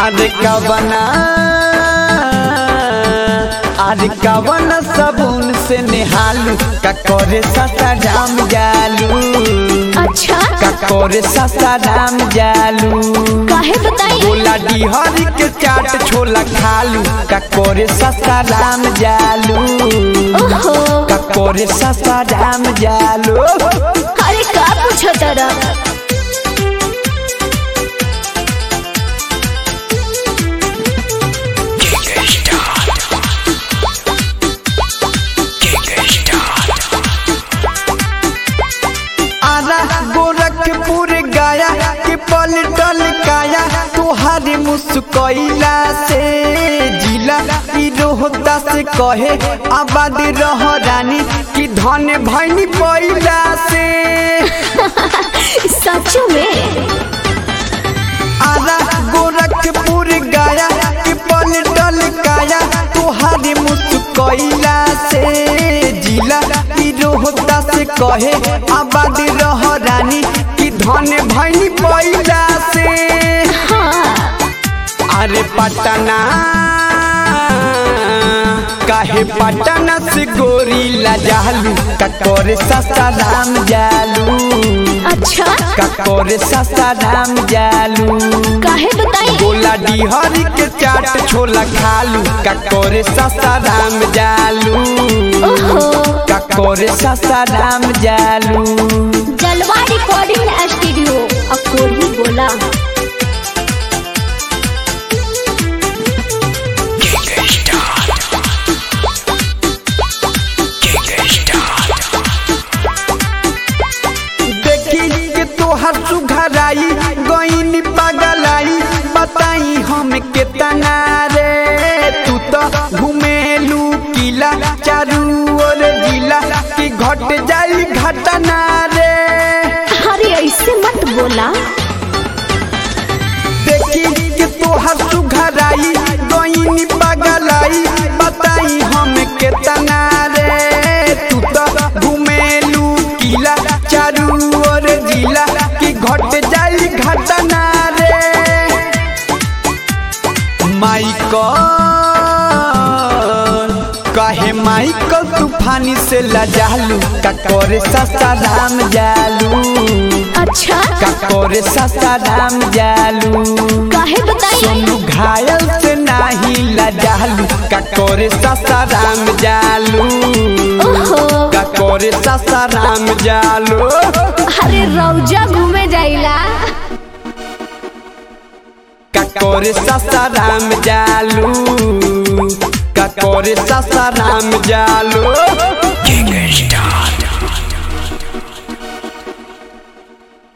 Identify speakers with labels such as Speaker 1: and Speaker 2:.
Speaker 1: अरे कवना अरे कवन सबून से निहालू का करे ससा राम जालू
Speaker 2: अच्छा
Speaker 1: का करे ससा राम जालू
Speaker 2: काहे बताई
Speaker 1: बोला डिहरी के चाट छोला खालू का करे ससा राम जालू
Speaker 2: ओहो
Speaker 1: का करे ससा राम जालू
Speaker 2: अरे का पूछो तरा
Speaker 1: आरा गोरखपुर गया के पलटल काया तुहारे मुस्कैला से जिला ई रोहता से कहे आबाद रह रानी की धन भैनी पैला से
Speaker 2: सच में
Speaker 1: आरा गोरखपुर गया के पलटल काया तुहारे मुस्कैला से जिला ई रोहता से कहे आबाद रह रानी की धन भैनी पैला से
Speaker 2: हाँ
Speaker 1: अरे पटना काहे पटना से गोरी लजालू ककोरे सस्ता राम जालू
Speaker 2: अच्छा
Speaker 1: ककोरे सस्ता राम जालू
Speaker 2: काहे बताई
Speaker 1: बोला डिहरी के चाट छोला खालू ककोरे सस्ता राम जालू
Speaker 2: ओहो
Speaker 1: ककोरे सस्ता राम जालू
Speaker 2: जलवा रिकॉर्डिंग स्टूडियो अकोरी बोला
Speaker 1: देखी के तोहर सुघराई गईनी पगलाई बताई हम केतना रे तू तो घुमेलू किला चारू ओर जिला की घट जाई घटना रे
Speaker 2: अरे ऐसे मत बोला
Speaker 1: देखी के तोहर सुघराई गईनी पगलाई बताई हम केतना रे तू तो घुमेलू किला चारू ओर जिला की घट जाई घटना रे माइकल कहे माइकल तूफानी से लजालू का करे सस्ता राम जालू
Speaker 2: अच्छा
Speaker 1: का करे सस्ता राम जालू
Speaker 2: काहे बताई
Speaker 1: सोनू घायल से नाही लजालू का करे सस्ता राम जालू
Speaker 2: ओहो
Speaker 1: का करे सस्ता राम जालू
Speaker 2: अरे रौजा घूमे जाइला
Speaker 1: का करे सस्ता राम जालू का करे सस्ता राम जालू